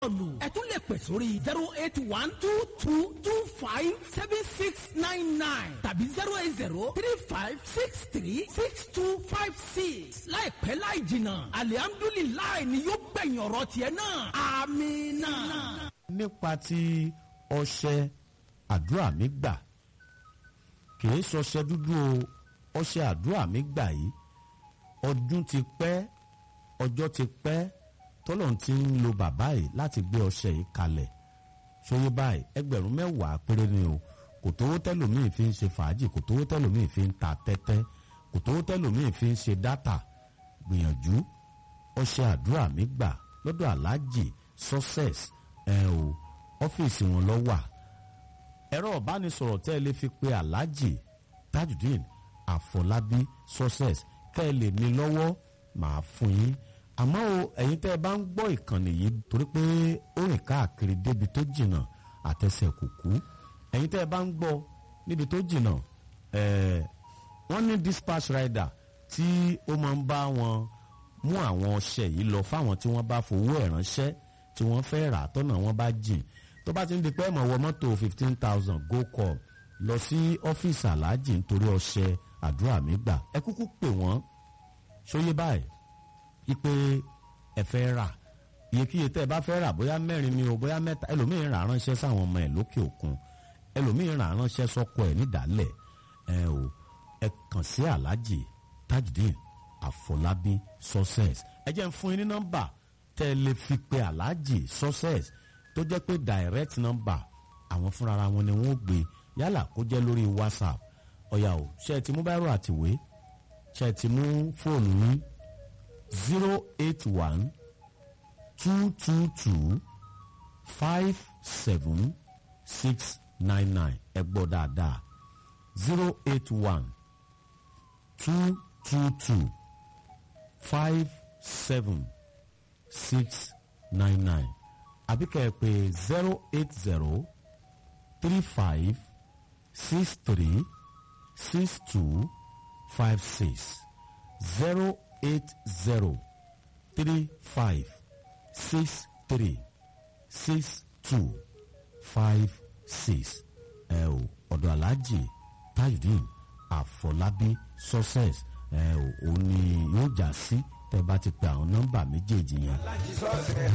ọ̀lù ẹ tún lè pè sórí zero eight one two two two five seven six nine nine tàbí zero eight zero three five six three six two five six láìpẹ́ láì jìnnà alihamdulilayi ni yóò gbẹ̀yìn ọ̀rọ̀ tiẹ̀ náà amina. nípa ti ọṣẹ àdúrà mi gbà kìí ṣọṣẹ dúdú o ọṣẹ àdúrà mi gbà yìí ọdún ti pẹ́ ọjọ́ ti pẹ́ tọ́lọ́n ti ń lo bàbá yìí láti gbé ọṣẹ yìí kalẹ̀ ṣòye báyìí ẹgbẹ̀rún mẹ́wàá péré ni o kò tówó tẹ́lòmíì fi ń ṣe fàájì kò tówó tẹ́lòmíì fi ń ta tẹ́tẹ́ kò tówó tẹ́lòmíì fi ń ṣe dátà gbìyànjú ọṣẹ àdúrà mi gbà lọ́dọ̀ aláàjì success ẹ̀ o ọ́fíìsì wọn lọ wà ẹ̀rọ ìbánisọ̀rọ̀ tẹ́ ẹ lè fi pe aláàjì tajudeen àfọlábí success kẹ́ ẹ lè ní lọ́wọ́ màá fún yín àmọ́ o ẹ̀yin tẹ́ ẹ bá ń gbọ́ ìkànnì yìí torí pé ó rìn káàkiri débi tó jìnnà àtẹsẹ̀ kùkú ẹ̀yin tẹ́ ẹ bá ń gbọ́ níbi tó jìnnà ẹ̀ẹ́ wọ́n ní dispatch rider tí ó máa ń bá wọn mú àwọn ọṣẹ yìí lọ fáwọn tí wọ́n bá fowó ẹ̀ ránṣẹ́ tí wọ́n fẹ́ rà tọ́nà wọn bá jìn tó bá ti ń di pé ẹ̀mọ̀ wọ mọ́tò fifteen thousand go call lọ sí ọ́fíìsì aláàjì nítorí ọṣẹ àdúrà mi gbà ẹ kúkú pè wọ́n ṣóyé báyìí ipe ẹ fẹ́ rà iyekíye tẹ́ ẹ bá fẹ́ rà bóyá mẹ́rin ni o bóyá mẹ́ta ẹlòmíín rà ránṣẹ́ sáwọn ọmọ ẹ̀ lókè òkun ẹlòmíín rà ránṣẹ́ sọ́kọ ẹ̀ nídàálẹ̀ ẹ o ẹ kàn sí aláàjì tajudeen àfọlábí success ẹ jẹ́ ń fún yín ní nọ́mbà tẹ́ ẹ lè fi pe aláàjì success tó jẹ́ pé direct number àwọn fúnra wọn ni wọ́n gbé yálà kó jẹ́ lórí whatsapp ọ̀yà o ṣe é ti mú báírò àtìwé ṣe é ti mú fóònù yín zero eight one two two two five seven six nine nine ẹ gbọ́ dáadáa zero eight one two two two five seven six nine nine àbí kẹ́ ẹ pè zero eight zero three five six three six two five six zero eight zero three five six three six two five six ẹ o ọ̀dọ̀ aláàjì tajudeen àfọlábí success ẹ o òun ni yóò já sí tẹ́ bá ti pe àwọn nọ́mbà méjèèjì yẹn.